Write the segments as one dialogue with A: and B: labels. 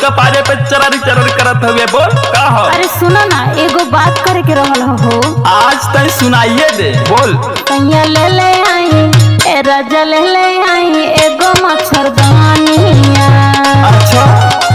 A: कपारे पे चरर चरर करत हवे बोल का हो
B: अरे सुनो ना एगो बात करे के रहल हो
A: आज तय सुनाइए दे बोल
B: कहिया ले ले आई ए राजा ले ले आई एगो मच्छरदानिया
A: अच्छा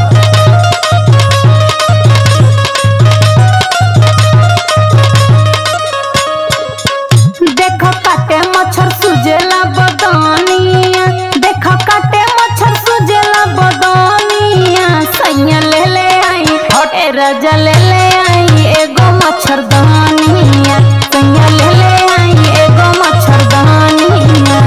B: देखो काटे मच्छर सुजेला बदानिया देखो काटे मच्छर सुजेला बदानिया सैया ले ले आई
A: हट।
B: ए राजा ले ले आई एगो मच्छरदानिया सैया ले ले आई एगो मच्छरदानिया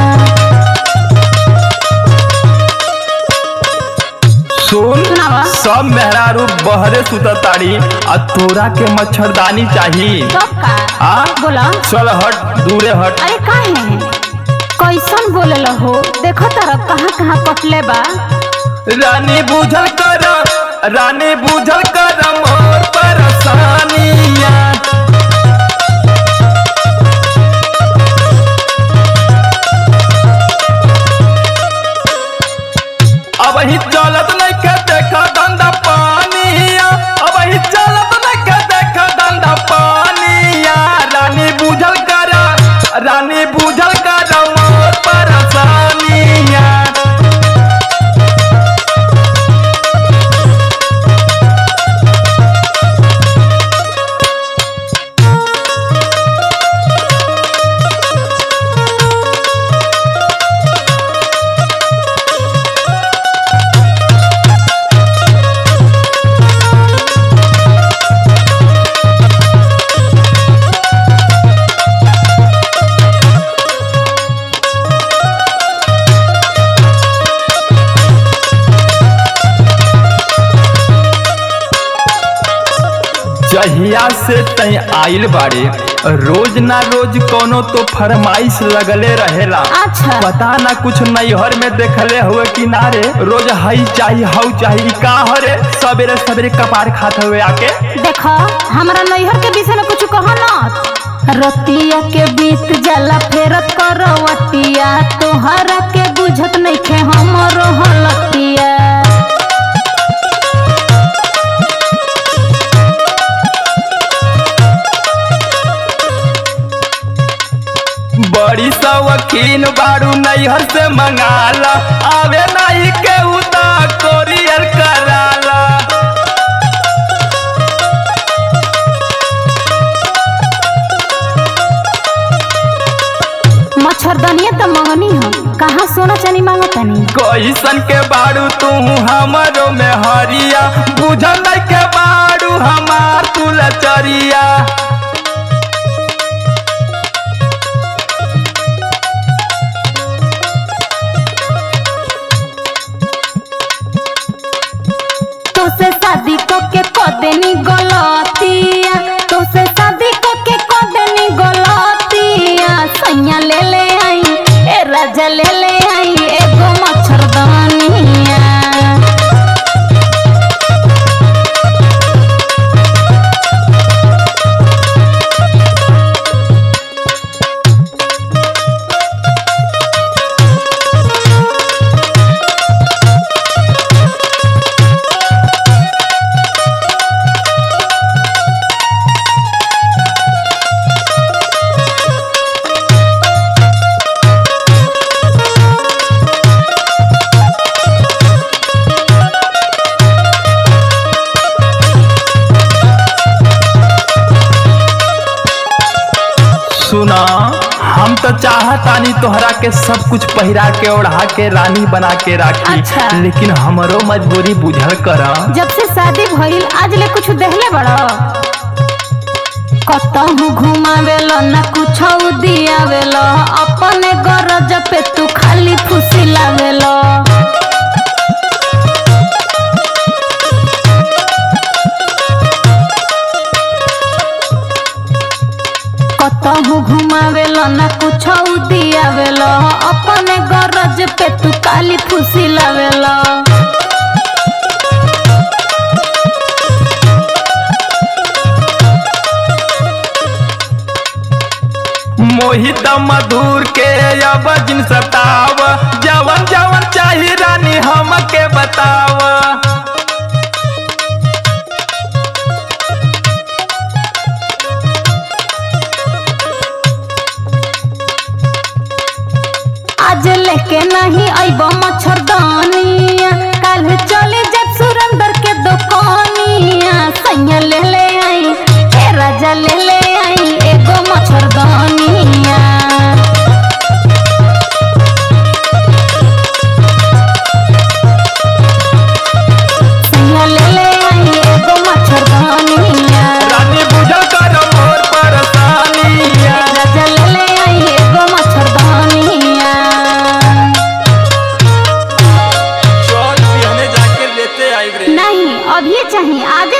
A: सुन
B: सुनावा।
A: सब मेहरारू बहरे सुतताड़ी आ तोरा के मच्छरदानी चाहिए
B: तो का
A: हाँ?
B: बोला
A: चल हट दूरे हट
B: अरे काहे कैसन बोलल हो देखो तारा कहाँ कहाँ कटले बा
A: रानी बुझल कर रानी बुझल कर मोर परेशानिया अब ही चलत नहीं के देखा धंधा पानिया अब ही चलत नहीं के देखा धंधा पानिया रानी बुझल कर रानी बुझल कर मोर परेशानिया जहिया से तय आइल बाड़े रोज ना रोज कोनो तो फरमाइश लगले रहेला
B: अच्छा
A: पता ना कुछ नैहर में देखले हुए किनारे रोज हई चाही हऊ चाही का हरे सवेरे सवेरे कपार खात हुए आके
B: देखो हमरा नैहर के विषय में कुछ कहो ना रतिया के बीत जाला फेरत करवटिया तोहरा के बुझत नइखे हमरो हलतिया
A: बड़ी सवकीन बारू नैहर से मंगाला आवे नहीं के उता कोरियर कराला
B: मच्छरदनिया त मंगनी हो कहाँ सोना चानी मांगतनी
A: कैसन के बारू तू हमरो में हरिया बुझल नहीं के बारू हमार तू लचरिया
B: तोसे शादी को के कदेनी गलतिया तोसे शादी को के कदेनी गलतिया सैया ले ले आई ए राजा ले ले आई एगो मच्छरदानिया
A: सुना हम तो चाहतानी तोहरा के सब कुछ पहिरा के ओढ़ा के रानी बना के राखी
B: अच्छा।
A: लेकिन हमरो मजबूरी बुझल कर
B: जब से शादी भइल आज ले कुछ देहले बड़ो कतहु घुमावेलो ना कुछ दियावेलो अपने गरज पे तू खाली खुशी लावेलो कतहु घुमावेलो ना कुछ दियावेलो अपने गरज पे तू खाली खुशी लावेलो
A: मोहित मधुर के अब जिन सताव जवन जवन चाही रानी हमके बताव
B: अभी चाहिए आज